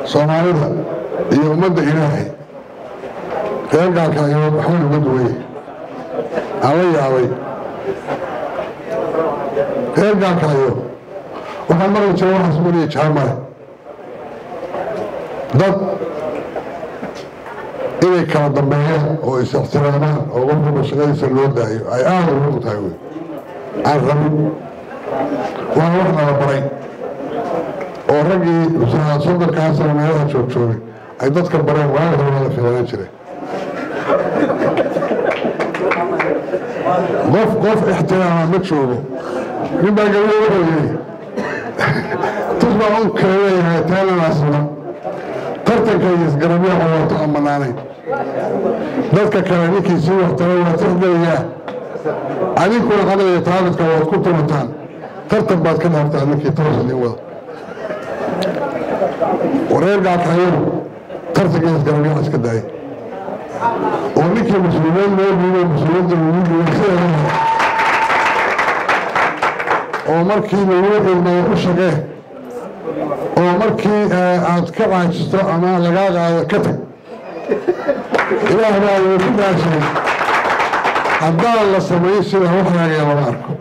soomaalida iyo ummadda ilaahay reer gaalkaayood waxbay uga duwanye aan la yaabay reer gaalkaayo waxaan maqli jira waxaas mariya jaamale dad inay kala dambeeyaan oo is-ixtiraamaan oo qofkuba shaqadiisa loo daayo ay aada ugu tahay wey aan rabin waa wax nala baray oo raggii soddonkaa sano meelaha joogjoogay ay dadka bareen waaga hore waa la filanaan jiray qof qof ixtiraama ma joogo nin baa gabadha wuxuu yidhi tus baa u kaleeyahay taalanaasna tartanka iyo isgarabyaha wato aan bannaanayn dadka kale ninkii sii waxtara waa tixgeliyaa adinkuna caqliga taabidka waad ku tumataan tartan baad ka dhaartaa ninkii toos idin wada wareer gaalkaayadu tartanka iyo isgarabyaha iska daayay oo ninkii mas-uuliyeed loo dhiibay mas-uuliyadda lagu dhiibay sideeda oo markii lagu cilmayo u shaqee oo markii aad ka caajisto ama lagaa qaado ka tag ilaah baa wuu ku dhaashay haddaan la samayn sida waxyaaga lama arko